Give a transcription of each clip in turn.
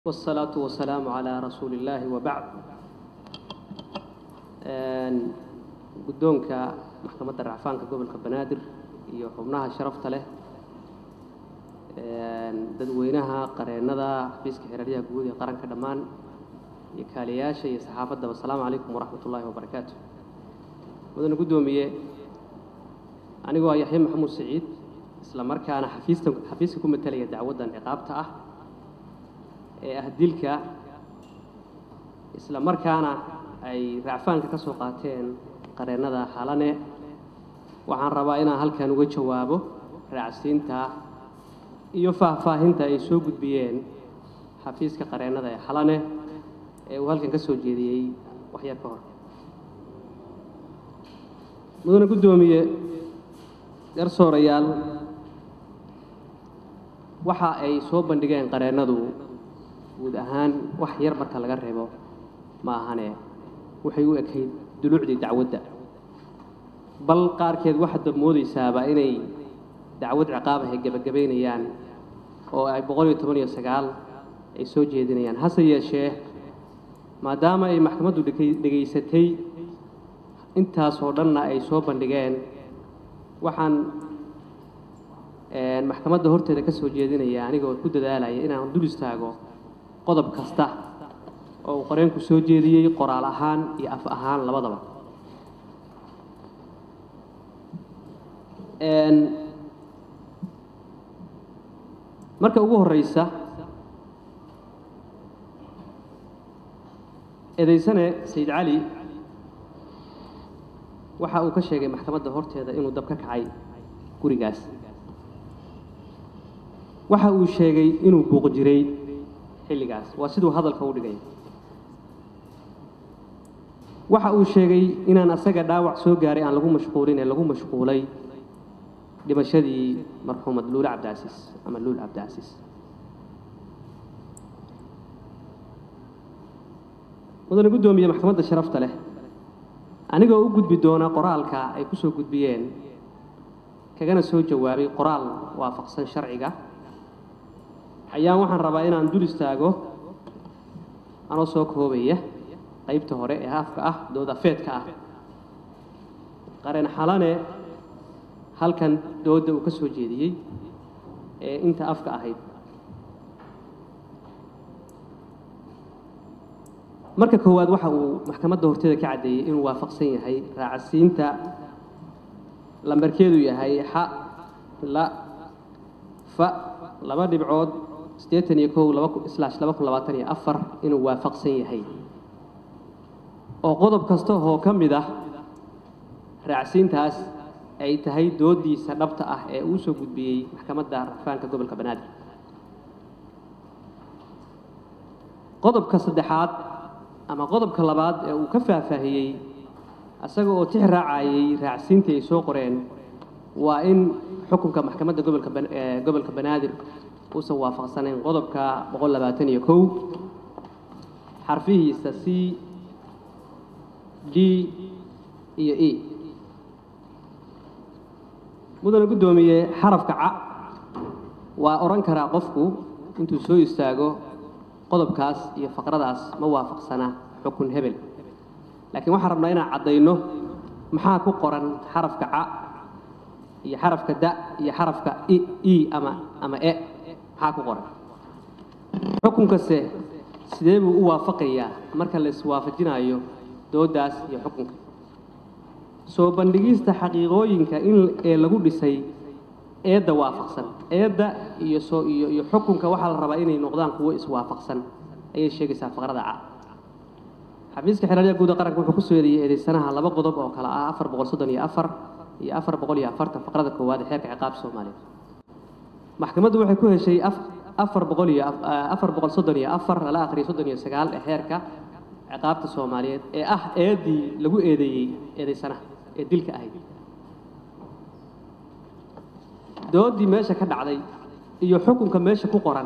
والصلاة والسلام على رسول الله وبعد guddoonka maxkamadda racfaanka gobolka banaadir iyo xubnaha sharafta leh dadweynaha qareennada xafiiska xeeraryaha guud ee qaranka dhammaan iyo kaaliyayaasha iyo saxaafaddaba asalaamu calaykum waraxmat ullaahi wabarakaatu mudane guddoomiye anigoo ah yaxya maxamuud saciid isla markaana xafiista xafiiska ku matalaya dacwaddan ciqaabta ah ee ah dilka isla markaana ay racfaanka ka soo qaateen qareennada xalane waxaan rabaa inaan halkan uga jawaabo raacsiinta iyo faahfaahinta ay soo gudbiyeen xafiiska qareennada ee xalane ee uu halkan ka soo jeediyey waxyar ka hor mudane guddoomiye garsoorayaal waxa ay soo bandhigeen qareennadu guud ahaan wax yar marka laga reebo ma ahane waxay u ekayd duluucdii dacwadda bal qaarkeed waxaad moodaysaaba inay dacwad ciqaab ahay gebagabaynayaan oo ay boqol iyo toban iyo sagaal ay soo jeedinayaan hase yeeshee maadaama ay maxkamaddu dhegaysatay intaasoo dhanna ay soo bandhigeen waxaan maxkamadda horteeda ka soo jeedinaya anigoo ku dadaalaya inaan dul istaago qodob kasta oo uu qoreenku soo jeediyey qoraal ahaan iyo af ahaan labadaba marka ugu horeysa eedaysane sayid cali waxa uu ka sheegay maxkamadda horteeda inuu dab ka kacay gurigaas waxa uu sheegay inuu buuq jiray xilligaas waa siduu hadalka u dhigay waxa uu sheegay inaan asaga dhaawac soo gaaray aan lagu mashquulin ee lagu mashquulay dhimashadii marxuumad luule cabdicasiis ama luul cabdicasiis mudane guddoomiye maxkamadda sharafta leh anigoo u gudbi doona qoraalka ay ku soo gudbiyeen kagana soo jawaabay qoraal waafaqsan sharciga ayaan waxaan rabaa inaan dul istaago anoo soo koobaya qaybta hore ee afka ah doodafeedka ah qareen xalane halkan doodda uu ka soo jeediyey ee inta afka ahayd marka koowaad waxa uu maxkamadda horteeda ka caddeeyey inuu waafaqsan yahay raacasiinta lambarkeedu yahay xa la fa laba dhibcood siddeetan iyo kow laba islaash laba kun labaatan iyo afar inuu waafaqsan yahay oo qodob kasta oo ka mid ah raacsiintaas ay tahay doodiisa dhabta ah ee uu soo gudbiyey maxkamadda racfaanka gobolka banaadir qodobka saddexaad ama qodobka labaad ee uu ka faahfaahiyey isaga oo tix raacayay raacsiintii ay soo qoreen waa in xukunka maxkamadda gobolka gobolka banaadir uusan waafaqsanayn qodobka boqol labaatan iyo kow xarfihiisa c d iyo e mudane guddoomiye xarafka ca waa odhan karaa qofku intuu soo istaago qodobkaas iyo faqradaas ma waafaqsana xukun hebel laakiin waxaan rabnaa inaan caddayno maxaa ku qoran xarafka ca iyo xarafka da iyo xarafka e ama ama e maxaa ku qoran xukunkase sidee buu u waafaqayaa marka la iswaafajinayo dooddaas iyo xukunka soo bandhigista xaqiiqooyinka in ee lagu dhisay eedda waafaqsan eedda iyo soo iyo iyo xukunka waxaa la rabaa inay noqdaan kuwo iswaafaqsan ayay sheegaysaa faqrada ca xafiiska xeeraryaha guuda qaranka wuxuu ku soo eedeeyey eedaysanaha laba qodob oo kale ah afar boqol soddon iyo afar iyo afar boqol iyo afartan faqrada koowaad ee xeerka ciqaabta soomaaliyeed maxkamaddu waxay ku heshay afar boqol iyo afar boqol soddon iyo afar lala akhriyo soddon iyo sagaal ee xeerka ciqaabta soomaaliyeed ee ah eeddii lagu eedeeyey eedaysanaha ee dilka ahayd dooddii meesha ka dhacday iyo xukunka meesha ku qoran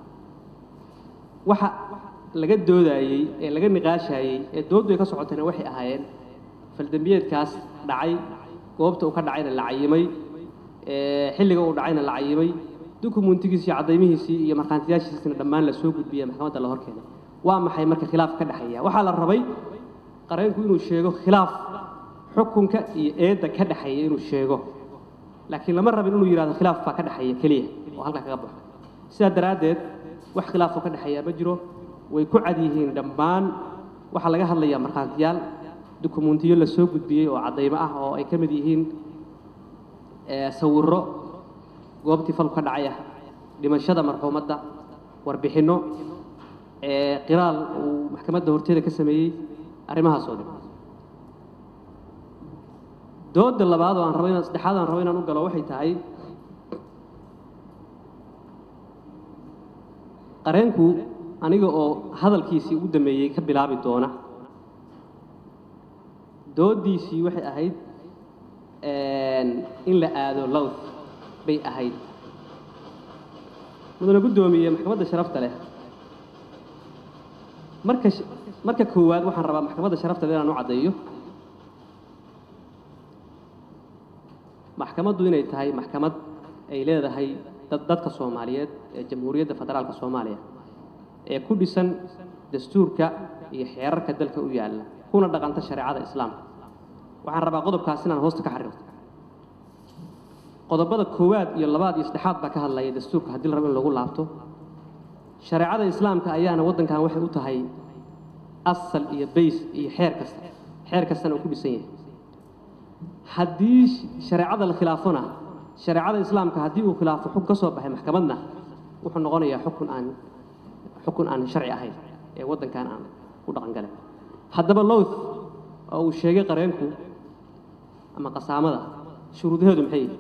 waxa laga doodayey ee laga niqaashayey ee dooddu ay ka socotayna waxay ahaayeen faldembiyeedkaas dhacay goobta uu ka dhacayna la cayimay xilliga uu dhacayna la cayimay dukumentigiisii caddaymihiisii iyo markhaantiyaashiisina dhammaan la soo gudbiya maxkamadda la hor keenay waa maxay marka khilaaf ka dhexeeya waxaa la rabay qareenku inuu sheego khilaaf xukunka iyo eedda ka dhexeeya inuu sheego laakiin lama rabin inuu yidhahdo khilaaf baa ka dhexeeya keliya oo halkaa kaga baxo sidaa daraaddeed wax khilaafoo ka dhexeeya ma jiro way ku cad yihiin dhammaan waxaa laga hadlayaa markhaantiyaal dukumentiyo la soo gudbiyey oo caddaymo ah oo ay ka mid yihiin sawirro goobtii falku ka dhacay ah dhimashada marxuumadda warbixinno qiraal uu maxkamadda horteeda ka sameeyey arrimahaasoo dhan dooda labaad oo aan rabo inaan saddexaad aan rabo inaan u galo waxay tahay qareenku aniga oo hadalkiisii ugu dambeeyey ka bilaabi doona dooddiisii waxay ahayd in la aado lowth bay ahayd mudana guddoomiye maxkamadda sharafta leh marka marka koowaad waxaan rabaa maxkamadda sharafta leh inaan u caddeeyo maxkamaddu inay tahay maxkamad ay leedahay dad dadka soomaaliyeed ee jamhuuriyadda federaalka soomaaliya ee ku dhisan dastuurka iyo xeerarka dalka u yaalla kuna dhaqanta shareecada islaamka waxaan rabaa qodobkaas inaan hoosta ka xariirto qodobada koowaad iyo labaad iyo saddexaad baa ka hadlaya dastuurka haddii la rabo in lagu laabto shareecada islaamka ayaana waddankan waxay u tahay asal iyo bays iyo xeer kasta xeer kastana uu ku dhisan yahay haddii shareecada la khilaafona shareecada islaamka haddii uu khilaafo xukun ka soo baxay maxkamadna wuxuu noqonayaa xukun aan xukun aan sharci ahayn ee waddankan aan u dhaqan galin haddaba lowth oo uu sheegay qareenku ama qasaamada shuruudaheedu maxay yihi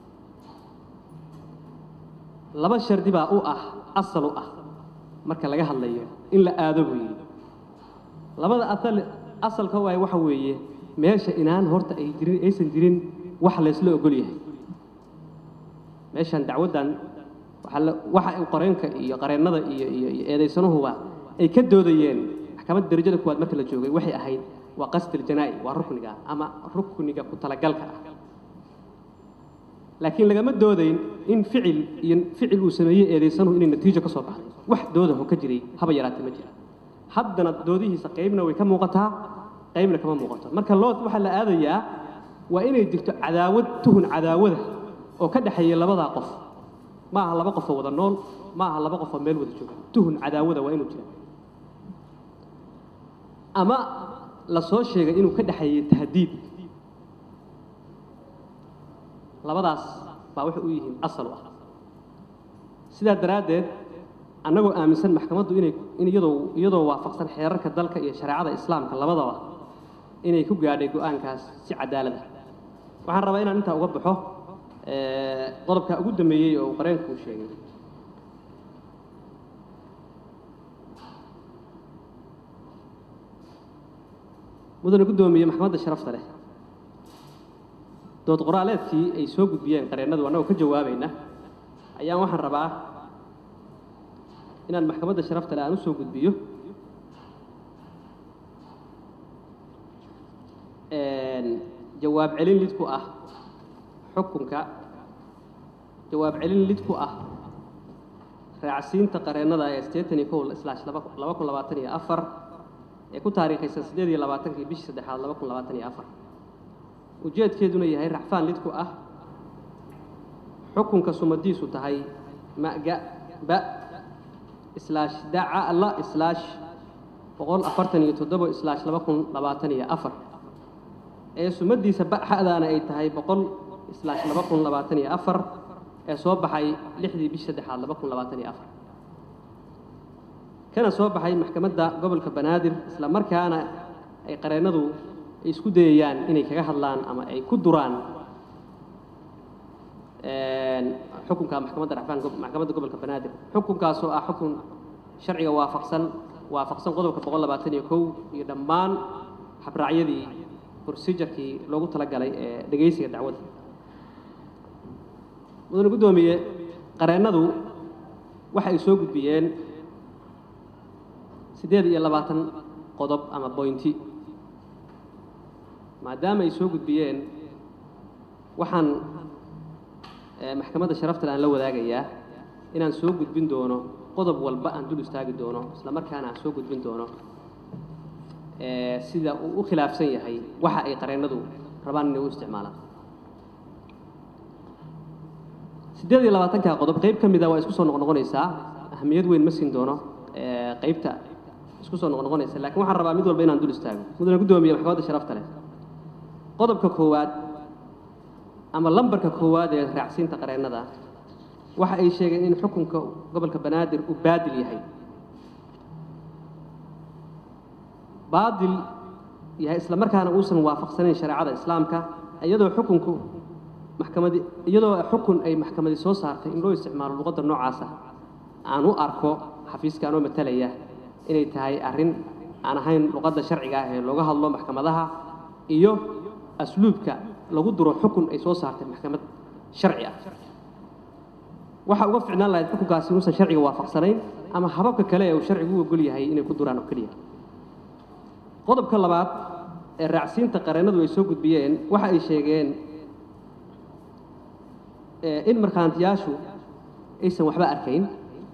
laba shardi baa u ah asal u ah marka laga hadlayo in la aado buu yidhi labada asal asalka waay waxa weeye meesha inaan horta ay jirin aysan jirin wax laysla ogol yahay meeshan dacwaddan waxaa la waxa uu qareenka iyo qareennada iyo iyo iyo eedaysanuhuba ay ka doodayeen maxkamadda darajada kuwaad marka la joogay waxay ahayd waa qasdil janaa'i waa rukniga ama rukniga ku talagalka ah laakiin lagama doodayn in ficil iyo ficil uu sameeyey eedaysanuhu inay natiijo ka soo baxday wax doodaho ka jiray haba yaraatee ma jira haddana doodihiisa qaybna way ka muuqataa qaybna kama muuqato marka lood waxaa la aadayaa waa inay jirto cadaawad tuhun cadaawada oo ka dhexeeya labadaa qof ma aha laba qofoo wada nool ma aha laba qofoo meel wada jooga tuhun cadaawada waa inuu jira ama la soo sheegay inuu ka dhexeeyey tahdiid labadaas baa waxay u yihiin asal u ah sidaa daraaddeed annagoo aaminsan maxkamaddu inay in iyadoo iyadoo waafaqsan xeerarka dalka iyo shareecada islaamka labadaba inay ku gaadhay go-aankaas si cadaalad ah waxaan rabaa inaan intaa uga baxo qodobka ugu dambeeyey oo uu qareenku uu sheegay mudane guddoomiye maxkamadda sharafta leh dood qoraaleedkii ay soo gudbiyeen qareennadu annagoo ka jawaabayna ayaan waxaan rabaa inaan maxkamadda sharafta leh aan u soo gudbiyo jawaab celin lid ku ah xukunka jawaab celin lid ku ah raacsiinta qareennada ee siddeetan iyo kow slash laba laba kun labaatan iyo afar ee ku taariikhaysan siddeed iyo labaatankii bishii saddexaad laba kun labaatan iyo afar ujeedkeeduna yahay racfaan lid ku ah xukunka sumadiisu tahay maga ba slash daca la slash boqol afartan iyo toddobo slash laba kun labaatan iyo afar ee sumadiisa baxadaana ay tahay boqol slash laba kun labaatan iyo afar ee soo baxay lixdii bishi saddexaad laba kun labaatan iyo afar kana soo baxay maxkamadda gobolka banaadir isla markaana ay qareennadu ay isku dayayaan inay kaga hadlaan ama ay ku duraan xukunka maxkamadda rafaan maxkamadda gobolka banaadir xukunkaasoo ah xukun sharciga waafaqsan waafaqsan qodobka boqol labaatan iyo kow iyo dhammaan habraacyadii procedurkii loogu talagalay ee dhegaysiga dacwadda mudane guddoomiye qareennadu waxa ay soo gudbiyeen siddeed iyo labaatan qodob ama boynti maadaama ay soo gudbiyeen waxaan maxkamadda sharafta aan la wadaagayaa inaan soo gudbin doono qodob walba aan dul istaagi doono isla markaana aan soo gudbin doono ee, sida uu u khilaafsan yahay waxa ay qareennadu rabaan inay u isticmaalaan siddeed iyo labaatanka qodob qayb ka mida waa isku soo noqnoqonaysaa ahamiyad weyn ma siin doono ee, qaybta isku soo noqnoqonaysa laakiin waxaan rabaa mid walba inaan dul istaago mudane guddoomiye maxkamadda sharafta leh qodobka koowaad ama lambarka koowaad ee raacsiinta qareennada waxa ay sheegeen in xukunka gobolka banaadir uu baadil yahay baadil yahay isla markaana uusan waafaqsanayn shareecada islaamka iyadoo xukunku maxkamadi iyadoo xukun ay maxkamadi soo saartay in loo isticmaalo luqadda noocaasa aan u arko xafiiska anoo matalaya inay tahay arrin aan ahayn luqadda sharciga ah ee looga hadlo maxkamadaha iyo asluubka lagu duro xukun ay soo saartay maxkamad sharci ah waxa uga ficnaan lahayd xukunkaasi inuusan sharciga waafaqsanayn ama hababka kale ee uu sharcigu u ogol yahay inay ku duraan oo keliya qodobka labaad ee raacsiinta qareennadu ay soo gudbiyeen waxa ay sheegeen ee, in markhaantiyaashu aysan waxba arkayn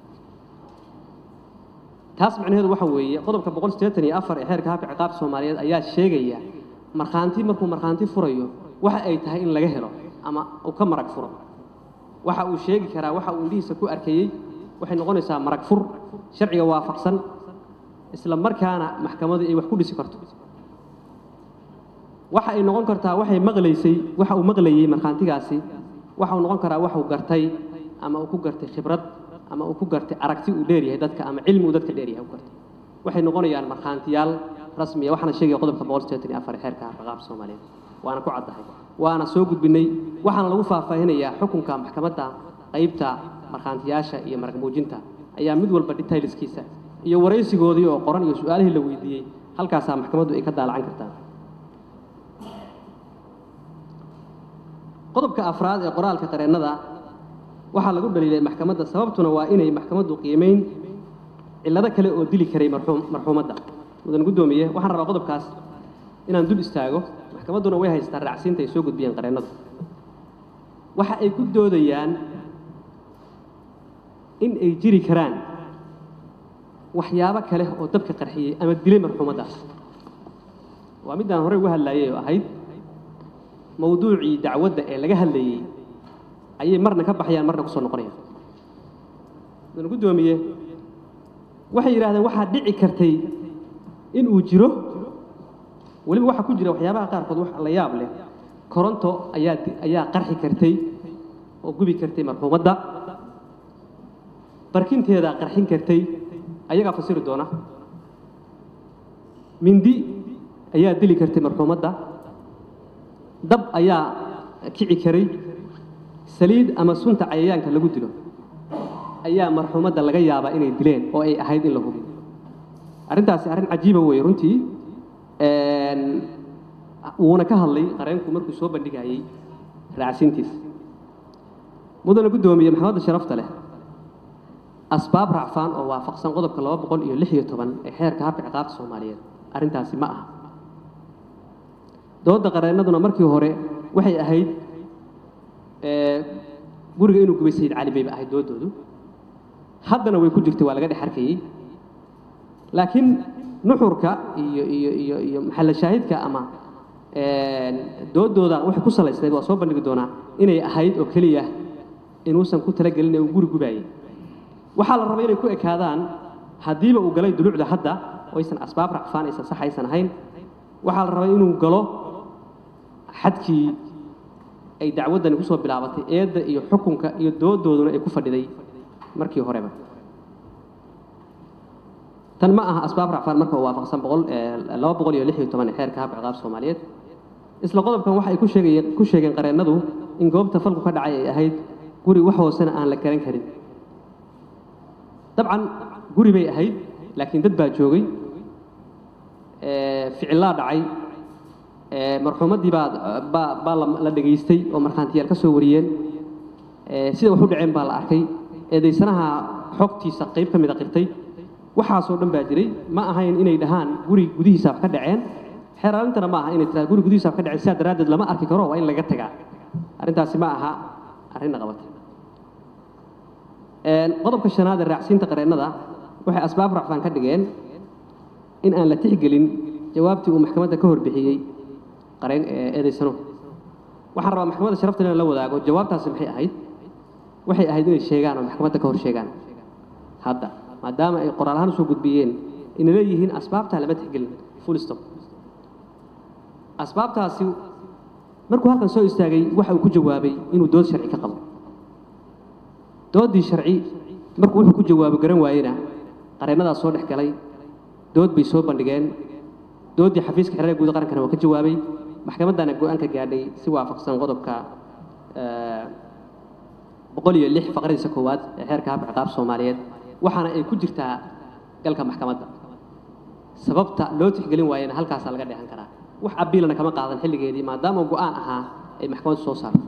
taas macnaheedu waxa weeye qodobka boqol siddeetan iyo afar ee xeerka habka ciqaabta soomaaliyeed ayaa sheegaya markhaanti markuu markhaanti furayo waxa ay tahay in laga helo ama uu ka marag furo waxa uu sheegi karaa waxa uu indhihiisa ku arkayey waxay noqonaysaa marag fur sharciga waafaqsan isla markaana maxkamadu ay wax ku dhisi karto waxa ay noqon kartaa waxay maqlaysay waxa uu maqlayey markhaantigaasi waxa uu noqon karaa waxuu gartay ama uu ku gartay khibrad ama uu ku gartay aragti uu dheeryahay dadka ama cilmi uu dadka dheeryahay u gartay waxay noqonayaan markhaantiyaal rasmiya waxaana sheegaya qodobka boqol siddeetan iyo afar ee xeerka ciqaabta soomaaliyeed waana ku caddahay waana soo gudbinay waxaana lagu faahfaahinayaa xukunka maxkamadda qaybta markhaantiyaasha iyo marag muujinta ayaa mid walba detailskiisa iyo waraysigoodii oo qoran iyo su-aalihii la weydiiyey halkaasaa maxkamaddu ay ka daalacan kartaa qodobka afraad ee qoraalka qareennada waxaa lagu dhaliilay maxkamadda sababtuna waa inay maxkamaddu qiimeyn cillado kale oo dili karay marxuum marxuumadda mudan guddoomiye waxaan rabaa qodobkaas inaan dul istaago maxkamadduna way haystaa raacsiinta ay soo gudbiyeen qareennadu waxa ay ku doodayaan in ay jiri karaan waxyaabo kale oo dabka qarxiyey ama dilay marxuumaddaas waa middaan horey uga hadlaayay oo ahayd mawduucii dacwadda ee laga hadlayey ayay marna ka baxayaan marna ku soo noqonayaan mudan guddoomiye waxay yidhahdeen waxaa dhici kartay in uu jiro weliba waxaa ku jira waxyaabaha qaarkood wax la yaab leh koronto ayaa ayaa qarxi kartay oo gubi kartay marxuumadda barkinteedaa qarxin kartay ayagaa fasiri doona mindi ayaa dili kartay marxuumadda dab ayaa kici karay saliid ama sunta cayayaanka lagu dilo ayaa marxuumadda laga yaabaa inay dileen oo ay ahayd in la hubiyo arrintaasi arrin cajiiba weeye runtii wuuna ka hadlay qareenku markuu soo bandhigayey raacsintiisa mudana guddoomiye maxkamadda sharafta leh asbaab raacfaan oo waafaqsan qodobka laba boqol iyo lix iyo toban ee xeerka habka ciqaabta soomaaliyeed arrintaasi ma aha doodda qareennaduna markii hore waxay ahayd guriga inuu gubay sayid cali bayba ahayd dooddoodu haddana way ku jirtay waa laga dhex arkayey laakiin nuxurka iyo iyo iyo iyo maxalla shaahidka ama dooddooda waxay ku salaysnayd waa soo bandhigi doonaa inay ahayd oo keliya inuusan ku talagelin ee uu guri gubaayey waxaa la rabay inay ku ekaadaan haddiiba uu galay dulucda hadda oo aysan asbaab racfaan aysan sax aysan ahayn waxaa la rabay inuu galo xadkii ay dacwaddani ku soo bilaabatay eedda iyo xukunka iyo doodooduna ay ku fadhiday markii horeba tan ma aha asbaab racfaan marka uu waafaqsan boqol laba boqol iyo lix iyo toban ee xeerka habka ciqaab soomaaliyeed isla qodobkan waxa ay ku sheegayeen ku sheegeen qareennadu in goobta falku ka dhacay ay ahayd guri wax hoosena aan la garan karin dabcan guri bay ahayd laakiin dad baa joogay ficillaa dhacay marxuumaddii baa baa baa la dhegaystay oo markhaantiyaal ka soo wariyeen sida wax u dhaceen baa la arkay eedaysanaha xogtiisa qayb ka mida qirtay waxaasoo dhan baa jiray ma ahayn inay dhahaan guri gudihiisa wax ka dhaceen xeeraalintana ma aha inay tiraa guri gudihiisa wax ka dhaceen sidaa daraaddeed lama arki karo waa in laga tagaa arrintaasi ma aha arrinna qabatay qodobka shanaad ee raacsiinta qareennada waxay asbaab racfaan ka dhigeen in aan la tixgelin jawaabtii uu maxkamadda ka horbixiyey qareen eedaysano waxaan rabaa maxkamadda sharafta inaan la wadaago jawaabtaasi maxay ahayd waxay ahayd inay sheegaan oo maxkamadda ka hor sheegaan hadda maadaama ay qoraal ahaan usoo gudbiyeen inay leeyihiin asbaabtaa lama tixgelin full stop asbaabtaasi markuu halkan soo istaagay waxa uu ku jawaabay inuu dood sharci ka qabo doodii sharci markuu wuxuu ku jawaabo garan waayena qareennadaas soo dhex galay dood bay soo bandhigeen dooddii xafiiska xerada guud qarankana waa ka jawaabay maxkamaddana go-aan ka gaadhay si waafaqsan qodobka boqol iyo lix faqradiisa koowaad ee xeerka habka ciqaab soomaaliyeed waxaana ay ku jirtaa galka maxkamadda sababta loo tixgelin waayena halkaasaa laga dheehan karaa wax abiilana kama qaadan xilligeedii maadaama go-aan ahaa ay maxkamaddu soo saarto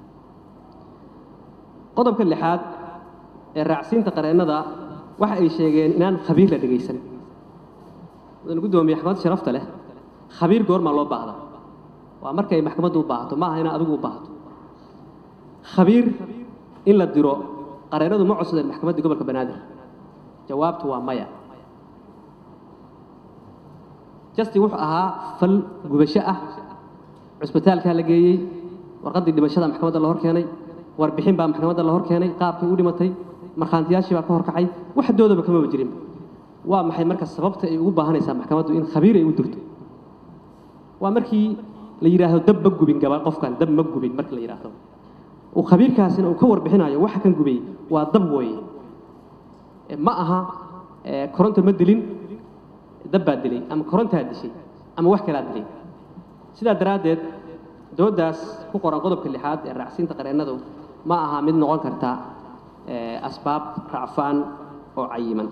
qodobka lixaad ee raacsiinta qareennada waxa ay sheegeen inaan khabiir la dhegaysan mudan guddoomiye maxkamadda sharafta leh khabiir goormaa loo baahda waa markay maxkamaddu u baahato ma aha inaad adigu u baahato khabiir in la diro qareennadu ma codsadeen maxkamadda gobolka banaadir jawaabtu waa maya justi wuxuu ahaa fal gubasho ah cusbitaalkaa la geeyey warqaddii dhimashada maxkamadda la hor keenay warbixin baa maxkamadda la hor keenay qaabkii u dhimatay markhaantiyaashii baa ka horkacay wax doodaba kamaba jirin waa maxay marka sababta ay ugu baahanaysaa maxkamaddu in khabiir ay u dirto waa markii la yidhaahdo dab ma gubin gaba qofkan dab ma gubin marka la yidhaahdo uu khabiirkaasina uu ka warbixinayo waxa kan gubay waa dab wooye ma aha koronto ma dilin dab baa dilay ama korontaa dishay ama wax kalaa dilay sidaa daraaddeed dooddaas ku qoran qodobka lixaad ee raacsiinta qareennadu ma aha mid noqon karta asbaab racfaan oo cayiman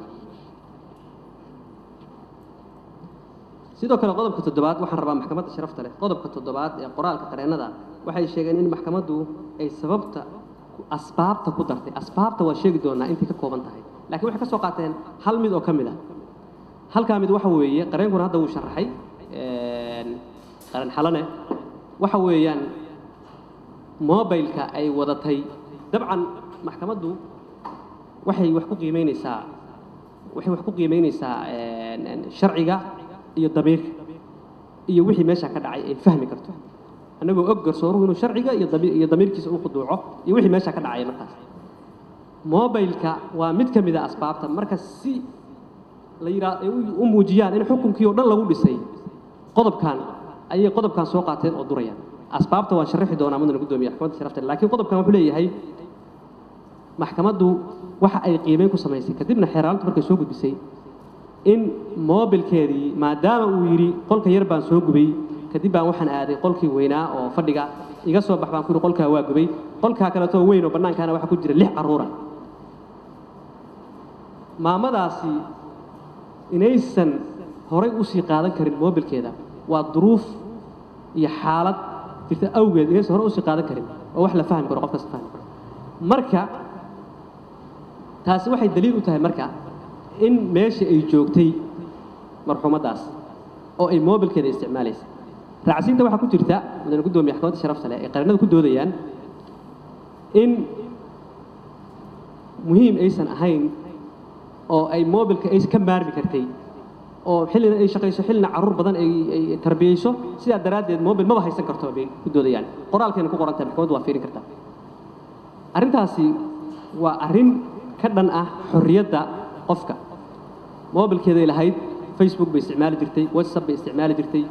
sidoo kale qodobka toddobaad waxaan rabaa maxkamadda sharafta leh qodobka toddobaad ee qoraalka qareennada waxay sheegeen in maxkamaddu ay sababta asbaabta ku dartay asbaabta waa sheegi doonaa intay ka kooban tahay laakiin waxay ka soo qaateen hal mid oo ka mid ah halkaa mid waxa weeye qareenkuna hadda wuu sharaxay qaran xalane waxa weeyaan mobilka ay wadatay dabcan maxkamaddu waxay wax ku qiimeynaysaa waxay wax ku qiimeynaysaa sharciga iyo damiirka iyo wixii meesha ka dhacay ay fahmi karto annagoo og garsooruhu inuu sharciga iyo iyo damiirkiisa u khuduuco iyo wixii meesha ka dhacaya markaas mobilka waa mid ka mid a asbaabta marka si la yidhaa ay u muujiyaan in xukunkii oo dhan lagu dhisay qodobkan ayay qodobkan soo qaateen oo durayaan asbaabta waan sharaxi doonaa mudana guddoomiya maxkamadda sharafta laakiin qodobkan wuxuu leeyahay maxkamaddu waxa ay qiimeyn ku samaysay kadibna xeeraalintu markay soo gudbisay in mobilkeedii maadaama uu yidhi qolka yar baan soo gubay kadib baan waxaan aaday qolkii weynaa oo fadhiga iga soo bax baan ku yidhi qolkaa waa gubay qolkaa kaleetoo weyn oo bannaankaana waxaa ku jira lix carruura maamadaasi inaysan horay usii qaadan karin mobilkeeda waa duruuf iyo xaalad jirta awgeed inaysan horay usii qaadan karin oo wax la fahmi karo qof kasta fahmi karo marka taasi waxay daliil u tahay marka in meesha ay joogtay marxuumaddaas oo ay mobilkeeda isticmaalaysa raacsiinta waxaa ku jirta mudane guddoomiye maxkamadda sharafta leh ay qarinada ku doodayaan in muhiim aysan ahayn oo ay mobilka ay ka maarmi kartay oo xillina ay shaqayso xillina carruur badan ay ay tarbiyeyso sidaa daraaddeed mobil maba haysan karto bay ku doodayaan qoraalkeena ku qoran tahay maxkamaddu waa fiirin kartaa arrintaasi waa arrin ka dhan ah xorriyadda qofka mobilkeeday lahayd facebook bay isticmaali jirtay whatsapp bay isticmaali jirtay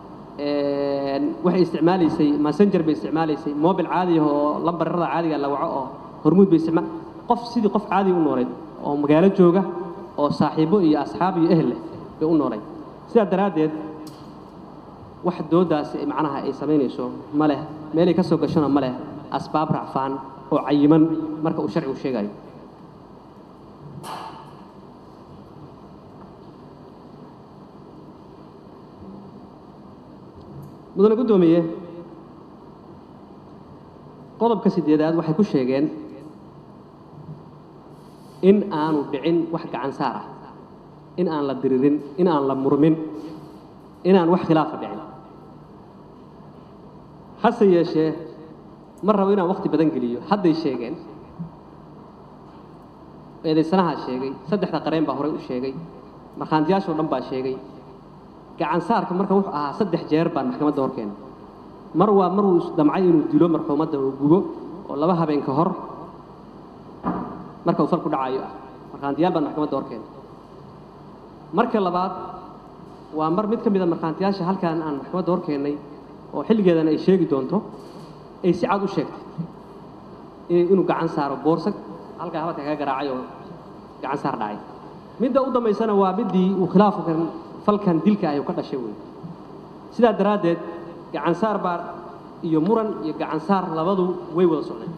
waxay isticmaalaysay messenger bay isticmaalaysay mobil caadi ah oo lambarrada caadiga la waco oo hormuud bay isticmaal qof sidii qof caadi u nooleed oo magaalo jooga oo saaxiibo iyo asxaab iyo ehel leh bay u noolay sidaa daraaddeed wax dooddaasi macnaha ay samaynayso ma leh meelay ka soo gashona ma leh asbaab racfaan oo cayiman marka uu sharcigu sheegayo mudane guddoomiye qodobka sideedaad waxay ku sheegeen in aanu dhicin wax gacan saar ah in aan la diririn in aan la murmin inaan wax khilaafa dhicin hase yeeshee ma rabo inaan wakhti badan geliyo hadday sheegeen eedaysanahaa sheegay saddexda qareen baa horey u sheegay markhaantiyaashoo dhan baa sheegay gacan saarka marka wuxuu ahaa saddex jeer baan maxkamadda hor keenay mar waa maruu isdamcay inuu dilo marxuumadda uu gubo oo laba habeen ka hor marka uu fal ku dhacayo ah markhaantiyaal baan maxkamadda hor keenay marka labaad waa mar mid ka mid a markhaantiyaasha halkaan aan maxkamadda hor keennay oo xilligeedana ay sheegi doonto ay si cad u sheegtay inuu gacan saaro boorsa halkaa habadka kaga garaacay oo gacan saar dhacay midda u dambaysana waa middii uu khilaafkan falkan dilka ahy ka dhashay wey sidaa daraaddeed gacan saar baa iyo muran iyo gacan saar labadu way wada socdeen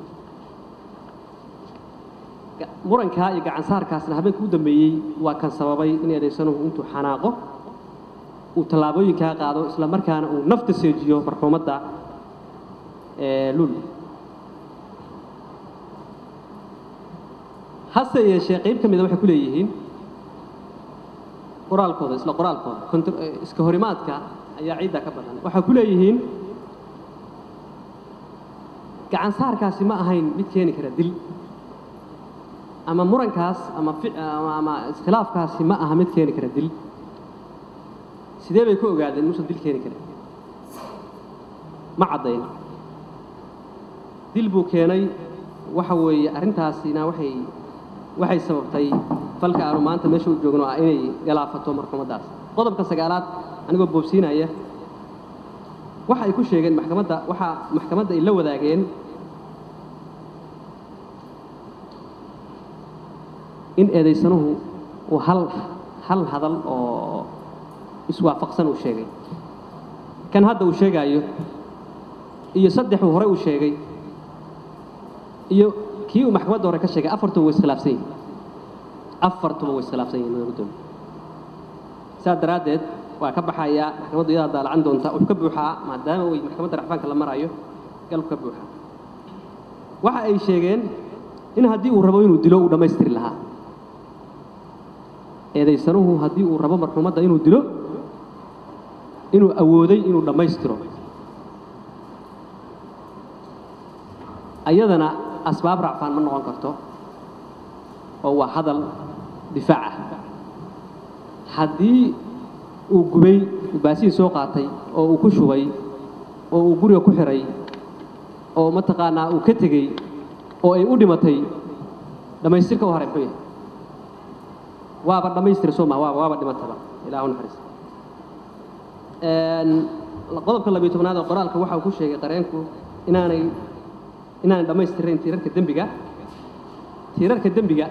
murankaa iyo gacan saarkaasna habeenka u dambeeyey waa kan sababay in eedaysanuhu intuu xanaaqo uu tallaabooyinkaa qaado isla markaana uu nafta seejiyo marxuumadda lul hase yeeshee qayb ka mida waxay ku leeyihiin qoraalkooda isla qoraalkooda iska horimaadka ayaa ciidda ka badan waxay ku leeyihiin gacan saarkaasi ma ahayn mid keeni kara dil ama murankaas ama ama iskhilaafkaasi ma aha mid keeni kara dil sidee bay ku ogaadeen inuusan dil keeni karin ma caddayn dil buu keenay waxa weeye arrintaasina waxay waxay sababtay falka aanu maanta meesha u joogno ah inay galaafato marxuumaddaas qodobka sagaalaad anigoo boobsiinaya waxa ay ku sheegeen maxkamadda waxaa maxkamadda ay la wadaageen in eedaysanuhu uu hal hal hadal oo iswaafaqsan uu sheegay kan hadda uu sheegaayo iyo saddexuu horey uu sheegay iyo kii uu maxkamadda hore ka sheegay afartuba way iskhilaafsan yihin afartuba way iskhilaafsan yihin madaxda gudoomiye saas daraaddeed waa ka baxayaa maxkamaddu iyadaa daalacan doonta wuxuu ka buuxaa maadaama uu maxkamadda racfaanka la marayo galku ka buuxaa waxa ay sheegeen in haddii uu rabo inuu dilo uu dhammaystiri lahaa eedaysanuhu haddii uu rabo marxuumadda inuu dilo inuu awooday inuu dhammaystiro ayadana asbaab racfaan ma noqon karto oo waa hadal difaac ah haddii uu gubay baasiin soo qaatay oo uu ku shubay oo uu guriga ku xiray oo mataqaanaa uu ka tegey oo ay u dhimatay dhammaystirka u haray muxuu yahay waaba dhammaystira soo maha waaba waaba dhimataba ilaahu naxariis qodobka labiyo tobnaad oo qoraalka waxa uu ku sheegay qareenku inaanay inaanay dhammaystirayn tiirarka dembiga tiirarka dembiga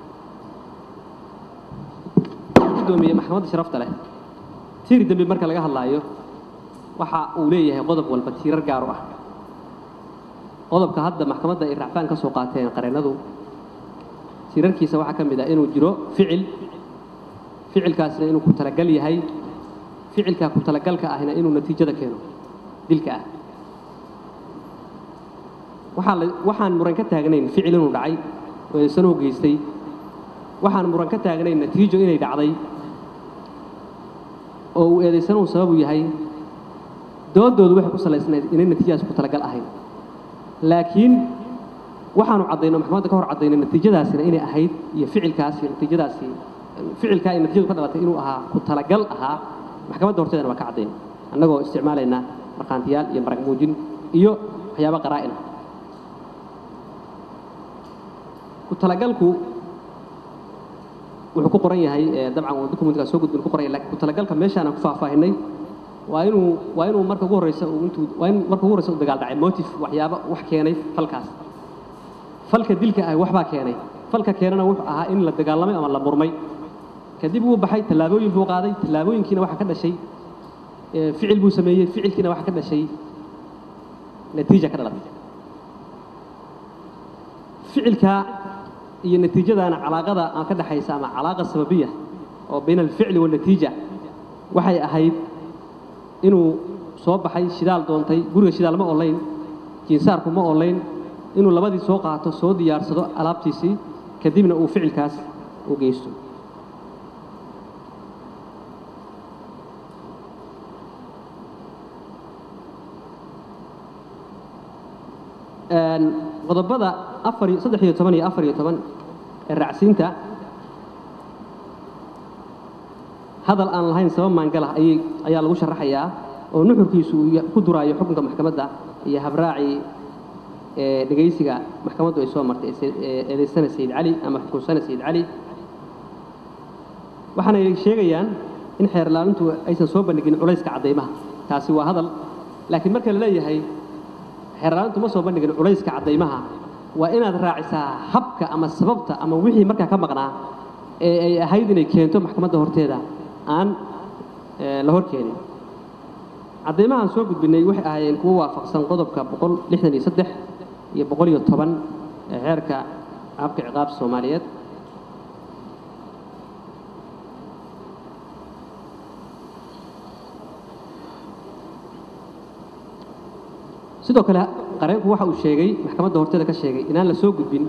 gudoomiye maxkamadda sharafta leh tiir dembi marka laga hadlaayo waxa uu leeyahay qodob walba tiirar gaar u ah qodobka hadda maxkamadda ay racfaan ka soo qaateen qareennadu tiirarkiisa waxaa ka mid ah inuu jiro ficil ficilkaasna inuu ku talagal yahay ficilkaa ku talagalka ahna inuu natiijada keeno dilka ah waxaa la waxaan muran ka taagnayn ficil inuu dhacay oo eedaysanuhu geystay waxaan muran ka taagnayn natiijo inay dhacday oo uu eedaysanuhu sababu yahay doodoodu waxay ku salaysnayd inay natiijadaas ku talagal ahayn laakiin waxaanu caddayno maxkamadda ka hor caddayno natiijadaasina inay ahayd iyo ficilkaasi natiijadaasi ficilkaa ay natiijadu ka dhalatay inuu ahaa ku talagal ahaa maxkamadda horteedana waa ka caddayn annagoo isticmaalayna markhaantiyaal iyo marag muujin iyo waxyaabo qaraa'ina ku talagalku wuxuu ku qoran yahay dabcan uu documentkaa soo gudbin ku qoran yahay lakin ku talagalka meeshaan aan ku faahfaahinay waa inuu waa inuu marka ugu horreysa uu intuu waa in marka ugu horreysa u dagaal dhacay motive waxyaabo wax keenay falkaas falka dilka ah waxbaa keenay falka keenana wuxuu ahaa in la dagaalamay ama la murmay kadib wuu baxay tallaabooyin buu qaaday tallaabooyinkiina waxaa ka dhashay ficil buu sameeyey ficilkiina waxaa ka dhashay natiija ka dhalatay ficilka iyo natiijadaana calaaqada aan ka dhaxaysa ama calaaqa sababiya oo bayna alficli waalnatiija waxay ahayd inuu soo baxay shidaal doontay guriga shidaal ma olayn jinsaarku ma olayn inuu labadii soo qaato soo diyaarsado alaabtiisii kadibna uu ficilkaas u geysto qodobada afar iyo saddex iyo toban iyo afar iyo toban ee raacsiinta hadal aan lahayn sabab maangalah ayay ayaa lagu sharaxayaa oo nuxurkiisu uu ku duraayo xukunka maxkamadda iyo habraacii ee dhegaysiga maxkamaddu ay soo martay ee eedaysana sayid cali ama xukunsana sayid cali waxaana ay sheegayaan in xeer ilaalintu aysan soo bandhigin culayska caddaymaha taasi waa hadal laakiin marka la leeyahay xeer ilaalintu ma soo bandhigin culayska caddaymaha waa inaad raacisaa habka ama sababta ama wixii markaa ka maqnaa ee ay ahayd inay keento maxkamadda horteeda aan la hor keenin caddaymahaan soo gudbinay waxay ahaayeen kuwo waafaqsan qodobka boqol lixdan iyo saddex iyo boqol iyo toban ee xeerka habka ciqaabta soomaaliyeed sidoo kale qareenku waxa uu sheegay maxkamadda horteeda ka sheegay inaan la soo gudbin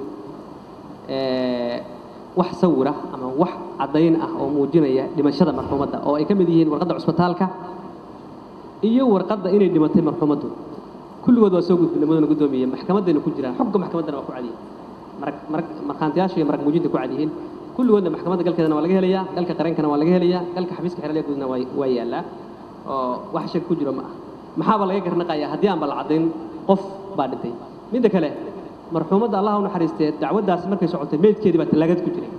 wax sawira ama wax caddayn ah oo muujinaya dhimashada marxuumadda oo ay ka mid yihiin warqadda cusbitaalka iyo warqadda inay dhimatay marxuumaddu kulligood waa soo gudbinay mudana guddoomiye maxkamaddayna ku jiraan xogga maxkamaddana waa ku cadiyihin marag marag markhaantiyaasha iyo marag muujinta ku cadyihiin kulligoodna maxkamadda galkeedana waa laga helayaa galka qareenkana waa laga helayaa galka xafiiska xeralya guudna waa waa yaallaa oo wax shak ku jiro ma ah maxaaba laga garnaqayaa haddii aanba la caddayn qof baa dhintay midda kale marxuumadda allah u naxariistee dacwaddaasi markay socotay meydkeedii baa tallaagad ku jiray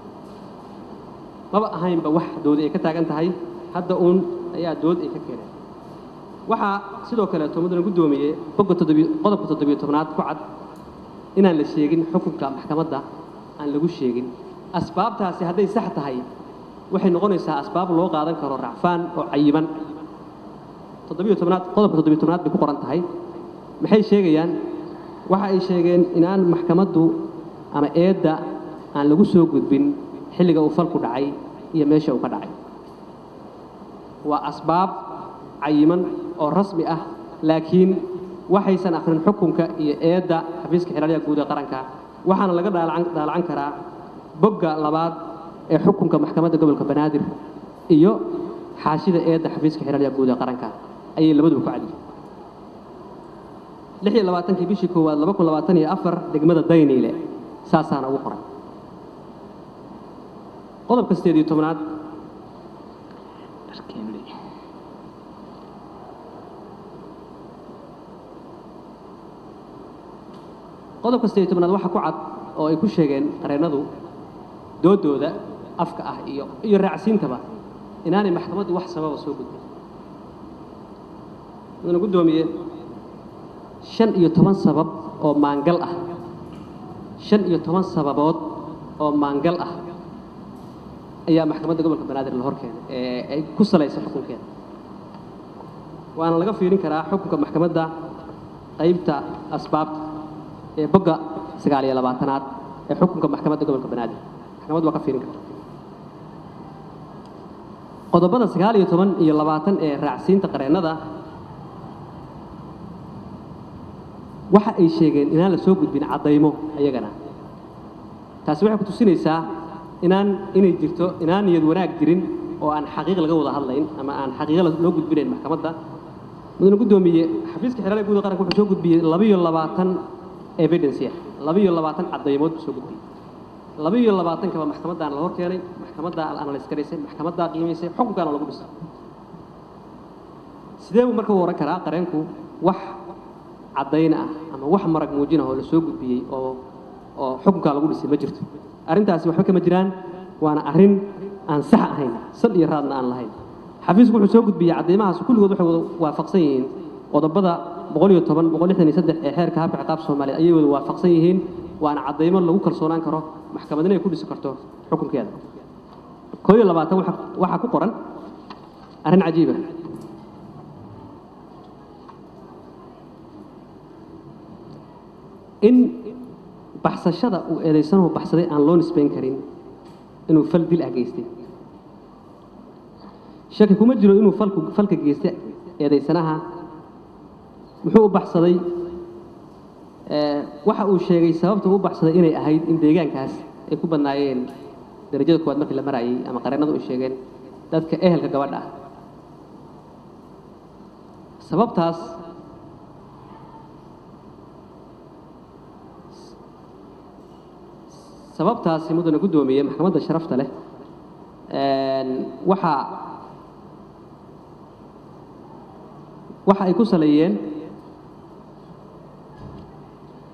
maba ahaynba wax doodi ay ka taagan tahay hadda uun ayaa dood ay ka keeneen waxaa sidoo kaleeto mudana guddoomiye bogga toddobiy qodobka toddobiyo tobnaad ku cad inaan la sheegin xukunka maxkamadda aan lagu sheegin asbaabtaasi hadday sax tahay waxay noqonaysaa asbaab loo qaadan karo racfaan oo cayiman toddobiyo tobnaad qodobka toddobiyo tobnaad bay ku qoran tahay maxay sheegayaan waxa ay sheegeen inaan maxkamaddu ama eedda aan lagu soo gudbin xilliga uu falku dhacay iyo meesha uu ka dhacay waa asbaab cayiman oo rasmi ah laakiin waxaysan akhrin xukunka iyo eedda xafiiska xiraalyaha guud ee qaranka waxaana laga dhaalacan daalacan karaa bogga labaad ee xukunka maxkamadda gobolka banaadir iyo xaashida eedda xafiiska xiraalyaha guud ee qaranka ayay labaduba ku cadyihin lix iyo labaatankii bishii koowaad laba kun labaatan iyo afar degmada dayniile saasaana ugu qoran qodobka sideed iyo tobnaad qodobka sideed iyo tobnaad waxaa ku cad oo ay ku sheegeen qareennadu doodooda afka ah iyo iyo raacsiintaba inaanay maxkamaddu wax sababa soo gudbin mudana guddoomiye shan iyo toban sabab oo maangal ah shan iyo toban sababood oo maangal ah ayaa maxkamadda gobolka banaadir la hor keenay ee ay ku salaysa xukunkeeda waana laga fiirin karaa xukunka maxkamadda qaybta asbaabta ee bogga sagaal iyo labaatanaad ee xukunka maxkamadda gobolka banaadir maxkamaddu waa ka fiirin karta qodobada sagaal iyo toban iyo labaatan ee raacsiinta qareennada waxa ay sheegeen inaan la soo gudbin caddaymo ayagana taasi waxay ku tusinaysaa inaan inay jirto inaan niyad wanaag jirin oo aan xaqiiq laga wada hadlayn ama aan xaqiiqo loo gudbinayn maxkamadda mudane guddoomiye xafiiska xeraalya guud qaranka wuxuu soo gudbiyey labiyo labaatan evidence ah labiyo labaatan caddaymood buu soo gudbiyey labiyo labaatankaba maxkamaddaana la hor keenay maxkamaddaa la analyse garaysay maxkamaddaa qiimaysay xukunkaana lagu dhisay sidee buu marka u oran karaa qareenku wax caddayn ah ama wax marag muujinah oo la soo gudbiyey oo oo xukunkaa lagu dhisay ma jirto arrintaasi waxba kama jiraan waana arrin aan sax ahayn sal iyo raadna aan lahayn xafiisku wuxuu soo gudbiyey caddaymahaas kulligood waxay wada waafaqsan yihiin qodobada boqol iyo toban boqol lixdan iyo saddex ee xeerka habka ciqaab soomaaliya ayay wada waafaqsan yihiin waana caddaymo lagu kalsoonaan karo maxkamadna ay ku dhisi karto xukunkeeda koo iyo labaatan waxaa ku qoran arrin cajiiba in baxsashada uu eedaysanuhu baxsaday aan loo nisbayn karin inuu fal dil ah geystay shaki kuma jiro inuu falku falka geystay eedaysanaha muxuu u baxsaday waxa uu sheegay sababta u baxsaday inay ahayd in deegaankaas ay ku badnaayeen darajada koowaad markii la marayay ama qareennadu ay sheegeen dadka ehelka gabadha ah sababtaas sababtaasi mudana guddoomiye maxkamadda sharafta leh waxaa waxa ay ku saleeyeen